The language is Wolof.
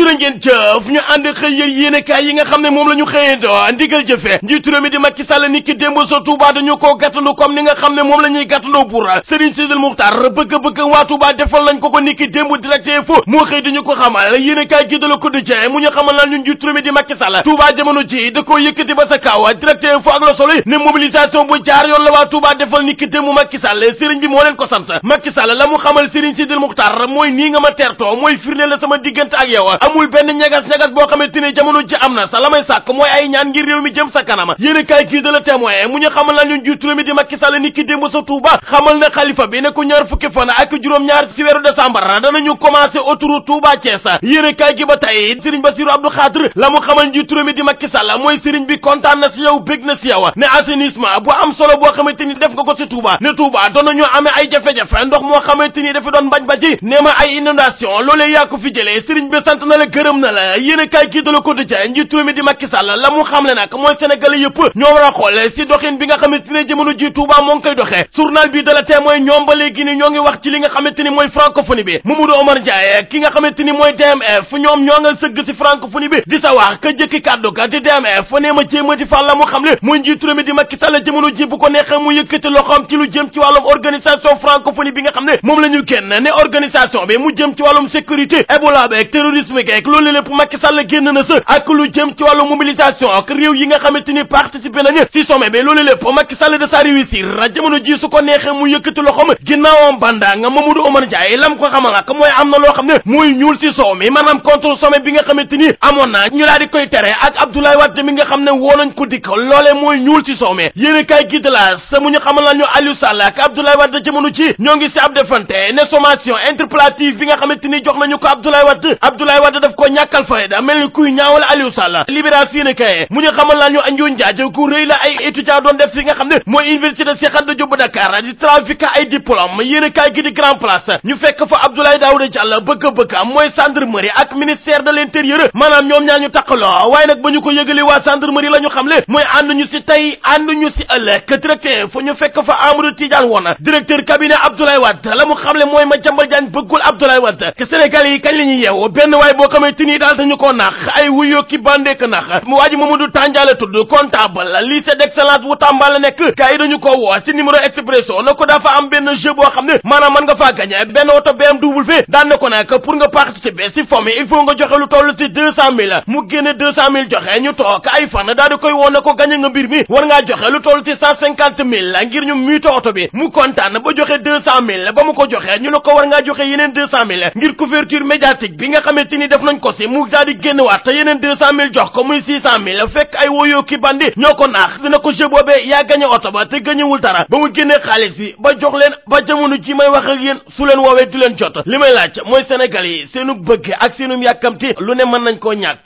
jërë ngeen jëf ñu ànd xëy yër yéenekaay yi nga xam ne moom la ñu xëyandoo ndigal jëfe njiitu réew mi di Macky Sall ni ki démb sa Touba dañu koo gàttandu comme ni nga xam ne moom la ñuy gàttandoo pour Serigne Sidil Muxtaar bëgg-bëgg waa Touba defal nañ ko ko ni ki démb direct info moo xëy dañu ko xamal yéenekaay gi de la Quotidien mu ñu xamal naan ñun njiitu réew mi di Macky Sall Touba jamono ji da koo yëkkati ba sa kaw direct info ak la Soleil ne mobilisation bu jaar yoon la waa Touba defal ni ki démb Macky Sall Serigne bi moo leen ko sant Macky Sall la mu xamal Serigne Sidil Muxtaar mooy nii nga ma teertoo mooy firnde la sama diggante ak yow amul benn ñagas-ñagas boo xamante ni jamono ji am na sa la may sàkk mooy ay ñaan ngir réew mi jëm sa kanam yéen a kaay kii de la témoin mu ñu xamal la ñun jiitu réew mi di Macky Sall ni ki démb sa Touba xamal na xalifa bi ne ko ñaar fukki fan ak juróom-ñaar ci weeru décembre danañu commencé autoroute Touba Thiès yéen a kaay gi ba tey Serigne Bassirou Abdou Khadre la mu xamal njiitu réew mi di Macky Sall mooy Serigne bi kontaan na si yow bég na si yow ne assainissement bu am solo boo xamante ni def nga ko si Touba ne Touba doon nañu amee ay jafe-jafe ndox moo xamante ni dafa doon mbaj baji nee ma ay inondation loolee yaa ko fi jëlee Serigne bi sant na la gërëm na la yéen a kaay gii da la ko dëjee njiitu réew mi di Macky Sall la mu xamle nag mooy Sénégalais yëpp ñoo war a xool si doxin bi nga xamante ne jamono ji Touba moo ngi koy doxee journal bi da la témoin ñoom ba léegi ni ñoo ngi wax ci li nga xamante ni mooy francophonie bi Mamadou Omar Ndiaye ki nga xamante ni mooy DMF ñoom ñoo nga sëgg si francophonie bi di sa wax ka jëkki kàddu ka di DMF nee ma jéema di fàl la mu xam le mooy njiitu réew mi di Macky Sall jamono ji bu ko neexee mu yëkkati loxoom ci lu jëm ci wàllum organisation francophonie bi nga xam ne moom la ñu génn ne organisation bi mu jëm ci wàllum sécurité Ebola beeg terrorisme geeg loolu lépp Macky Sall génn na sa ak lu jëm ci wàllu mobilisation ak réew yi nga xamante ni participé nañu ci sommet bi loolu lépp Macky Sall de sa réussir jamono ji su ko neexee mu yëkkati loxoom ginnaawam banda nga Mamadou Oumar Ndiaye lam ko xamal nag mooy am na loo xam ne muy ñuul ci soow mi maanaam contre sommet bi nga xamante ni amoon na ñu daal di koy tere ak Abdoulaye Wade mi nga xam ne woo nañ ko dikk loolee mooy ñuul ci soow mi yéen a kaay gi de la sa mu ñu xamal la ñu Aliou Sall ak Abdoulaye Wade jamono ci ñoo ngi ci ab defante ne sommation interpellative bi nga xamante ni jox nañu ko Abdoulaye Wade Abdoulaye Wade daf ko ñàkkal fayda mel ni kuy ñaawal Aliou Sall libération yéen a kaay mu ñu xamal la ñu anjoon njaaj ku rëy la ay étudiant doon def fi nga xam ne mooy université de Cheikh Anta Diop bu Dakar di trafiquer ay diplôme yéen a kaay gi di grand place ñu fekk fa Abdoulaye Daouda Diallo bëgg-bëgg mooy gendarmerie ak ministère de l'intérieur maanaam ñoom ñaar ñu taqaloo waaye nag ba ñu ko yëgalee waa gendarmerie la ñu xam le mooy ànd ñu si tey ànd ñu si ëllëg directeur fa ñu fekk fa Amadou Tidiane woon directeur cabinet Abdoulaye Wade la mu xam le mooy Madiambal Diagne bëggul Abdoulaye Wade que Sénégal yi kañ la ñuy yeewu benn waay boo xamante ni daal dañu ko nax ay wuyoo ki bandeek nax mu waa ji Mamadou Tandiala tudd comptable lycée d'excellence bu Tamba la nekk gars yi dañu ko woo si numéro expresso na ko dafa am benn jeu boo xam ne maanaam mën nga faa gagné benn oto BMW daan na ko nag pour nga participer si fomm il faut nga joxe lu toll si deux cent mille mu génne deux cent mille joxe ñu toog ay fan daal di koy woon na ko gagné nga mbir mi war ngaa joxe lu toll si cent cinquante mille ngir ñu muute oto bi mu kontaan ba joxe deux cent mille ba mu ko joxe ñu ne ko war ngaa joxe yeneen deux cent mille ngir couverture médiatique bi nga xamante ni def nañ ko si mu daal di génn waat te yeneen deux cent mille jox ko muy six cent mille fekk ay woyoo ki bandi ñoo ko naax dina ko jeu boobee yaa gagné oto ba te gañewul dara ba mu génnee xaalis bi ba jox leen ba jamono ji may wax ak yéen su leen woowee du leen jot li may laaj mooy Sénégal yi seenu bëgg ak seenu yàkkamti lu ne mën nañ koo ñàkk